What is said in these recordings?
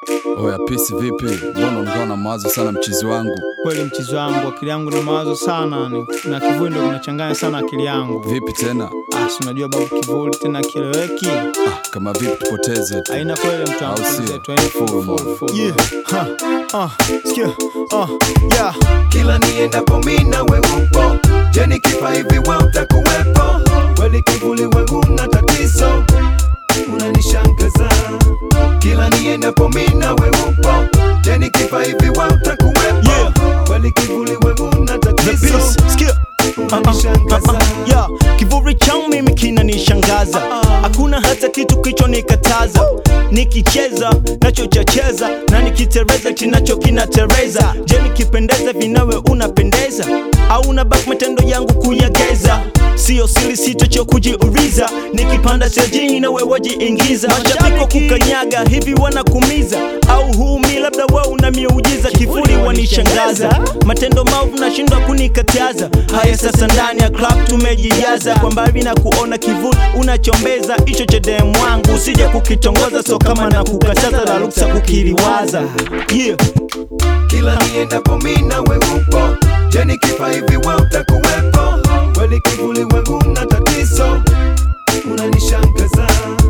Oya pisi vipi? Mbona unakuwa na mawazo sana mchizi wangu? Kweli mchizi wangu, akili yangu na mawazo sana ni- na kivuli ndo kinachanganya sana akili yangu. Vipi tena? Ah, si unajua babu, kivuli tena kieleweki, Ah, kama vipi tupoteze tu. haina kweli mtu wangu, Au sio? zetu, haina Full full, man. full, full. Yeah. Ha, ah, sikia, ah, yeah. kila niendapo mina we upo je nikifa hivi we utakuwepo kweli kivuli wangu na tatizo unanishangaza kila niendapo mina we upo je nikifa hivi we utakuwepo Yeah. kweli kivuli wangu na The tatizo beats, sikia. unanishangaza Yeah, kivuli changu mimi kinanishangaza, hakuna hata kitu kichonikataza. Nikicheza nacho chacheza na nikitereza kinacho kinatereza. Je, nikipendeza vinawe unapendeza au unabaki matendo yangu kuyageza? Sio siri sitocho kujiuliza, nikipanda stejini nawe wajiingiza. Mashabiki kukanyaga hivi wanakumiza au humi, labda wewe una miujiza. Kivuli wanishangaza, matendo maovu nashindwa kunikataza. Haya sasa, ndani ya club tumejijaza, kwa mbali na kuona kivuli unachombeza, hicho cha dem wangu usije kukitongoza, so kama na kukataza la ruksa kukiliwaza. Yeah. kila niendapo mina we upo je nikifa hivi we utakuwepo kweli kivuli wangu na tatizo unanishangaza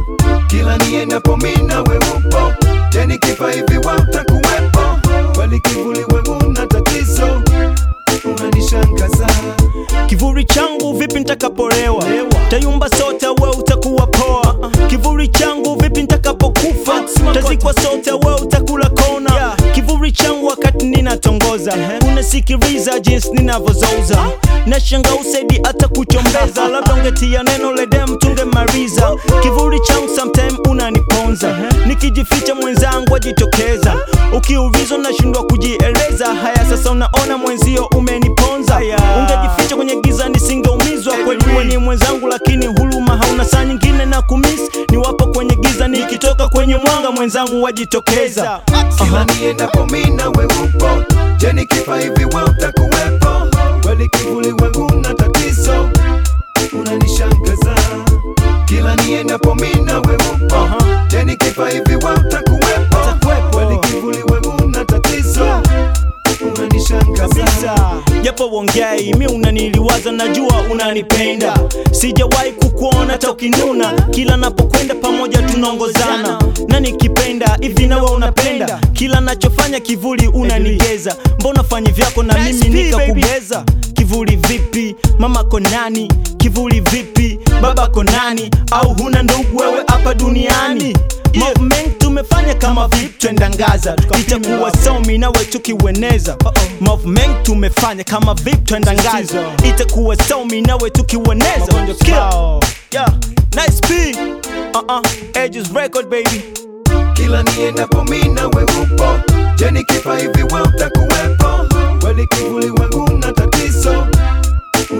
kila niendapo mina we upo je nikifa hivi we utakuwepo kweli kivuli wangu na tatizo unanishangaza Kivuli changu vipi nitakapolewa, tayumba sote we utakuwa poa. Kivuli changu vipi nitakapokufa, tazikwa sote we utakula kona. Kivuli changu wakati ninatongoza, unasikiliza jinsi ninavyozoza, nashanga usaidi hata kuchombeza, labda ungetia neno ledem tungemaliza. Kivuli changu sometime unaniponza, nikijificha mwenzangu ajitokeza, ukiulizwa nashindwa kujieleza. Haya sasa unaona mwenzio umeniponza, ungejificha kwenye giza nisingeumizwa. Kweli wewe ni mwenzangu, lakini huruma hauna. Saa nyingine na kumis niwapo kwenye giza, nikitoka kwenye mwanga mwenzangu wajitokeza. kila niendapo mina we upo je nikifa hivi we utakuwepo kweli kivuli wangu na tatizo unanishangaza kila niendapo mina we upo je nikifa hivi we utakuwepo kweli kivuli wangu na tatizo unanishangaza japo wongei mi unaniliwaza, najua unanipenda, sijawahi kukuona hata ukinuna, kila napokwenda pamoja tunaongozana, na nikipenda hivi nawe unapenda, kila nachofanya kivuli unanigeza, mbona fanyi vyako na mimi nikakugeza? Kivuli vipi, mama konani? Kivuli vipi, baba konani? Au huna ndugu wewe hapa duniani? Movement tumefanya kama vipi, twenda ngaza, itakuwa somi nawe tukiweneza. Movement tumefanya kama vipi, twenda ngaza, itakuwa somi nawe tukiweneza. Magonjwa Skill. kibao. Yeah, nice beat. Uh-uh, Edges record baby. kila niendapo mina we upo je nikifa hivi we utakuwepo kweli kivuli wangu na tatizo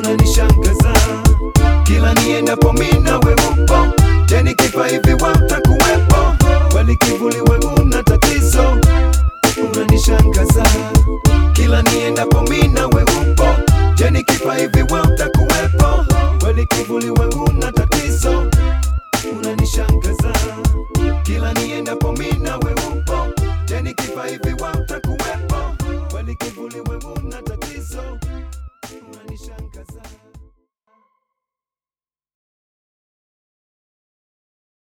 unanishangaza kila niendapo mina we upo je nikifa hivi we utakuwepo